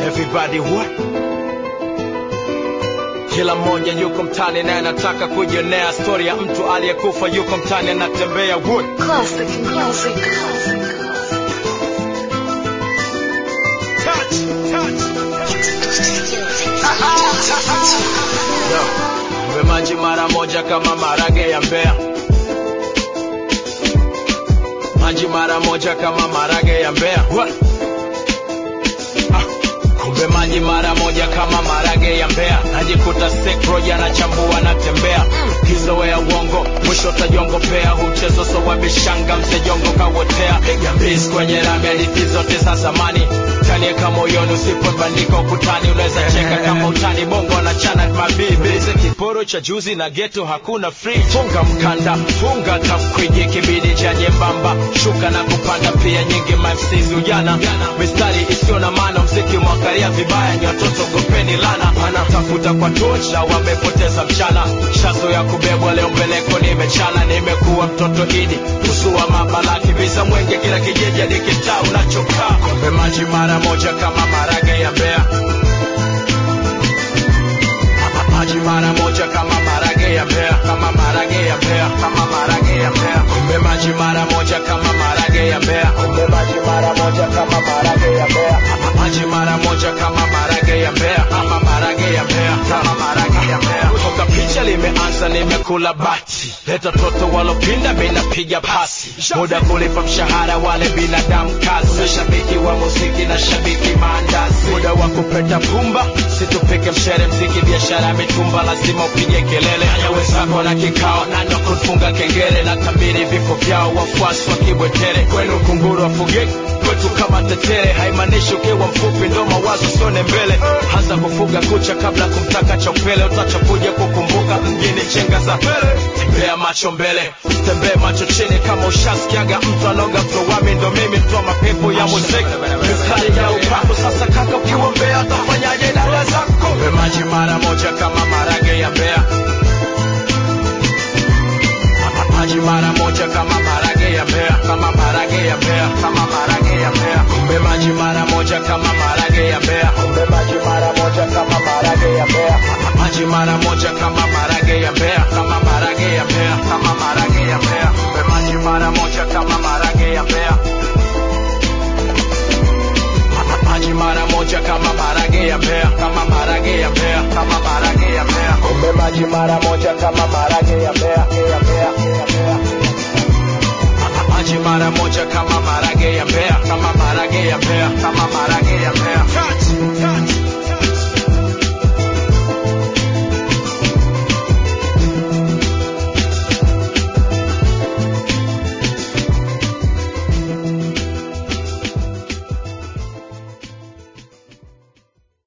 everybody what kila mmoja yuko mtani naye anataka kujionea stori ya mtu aliyekufa yuko mtani anatembea wood Classic, classic, classic. touch, touch. Yo, mpe maji mara moja kama marage ya mbea maji mara moja kama marage ya mbea What? Ah, kumbe maji mara moja kama marage ya mbea najikuta sekroja na chambua natembea kizoea uongo mwisho tajongopea huchezo so wabishanga msejongo kawotea piga mbis kwenye rami hadithi zote za zamani tanieka moyoni usipobandika ukutani unaweza cheka kama utani bongo anachana mabibi Ze kiporo cha juzi na geto hakuna free funga mkanda funga tafkwiji kibidi cha nyembamba shuka na kupanda pia nyingi mafsizi ujana mistari isiyo na maana mziki mwakaria vibaya ni watoto gopeni lana wanatafuta kwa tocha wamepoteza mchana shazo ya kubebwa leo mbeleko nimechana nimekuwa mtoto idi usua mabala kibiza mwenge kila kijiji hadi kitaa unachokaa kombe maji mara moja kama marage ya mbea maji mara moja kama marage ya mbea kama marage ya mbea kama marage ya mbea kumbe maji mara moja kama marage ya mbea kumbe maji mara moja kama marage ya mbea maji mara moja kama marage ya mbea kama marage ya mbea kama marage ya mbea toka picha limeanza nimekula bati leta toto walopinda minapiga pasi muda kulipa mshahara wale binadamu kazi shabiki wa muziki na shabiki maandazi muda wa kupeta pumba situpike mshere mziki biashara ya mitumba lazima upige kelele haya wenzako na kikao nani wa kufunga kengele na tabiri vifo vyao wafuasi wa kibwetere kwenu kunguru wafugeki kwetu kama tetere haimaanishi ukiwa mfupi ndo mawazo sione mbele anza kufuga kucha kabla kumtaka chaupele utachakuja kukumbuka mjini chenga za pele tembea macho mbele tembee macho chini kama ushasikiaga mtu anoga mtowami ndo mimi mtoa mapepo ya muziki mistari ya upako sasa kaka ukiwa mbea utafanyaje dada zako Mpe maji mara moja kama marage ya mbea maji mara moja kama marage ya mbea kama marage ya mbea kama marage ya mbea kumbe maji mara moja kama marage ya mbea kumbe maji mara moja kama marage ya mbea maji mara moja kama marage ya mbea kama marage ya mbea kama marage ya mbea kumbe maji mara moja kama marage ya mbea maji mara moja kama marage ya mbea kama marage ya mbea kama marage ya mbea kumbe maji mara moja kama marage ya mbea ya mbea ya mbea maji mara moja kama marage ya mbea kama marage ya mbea kama marage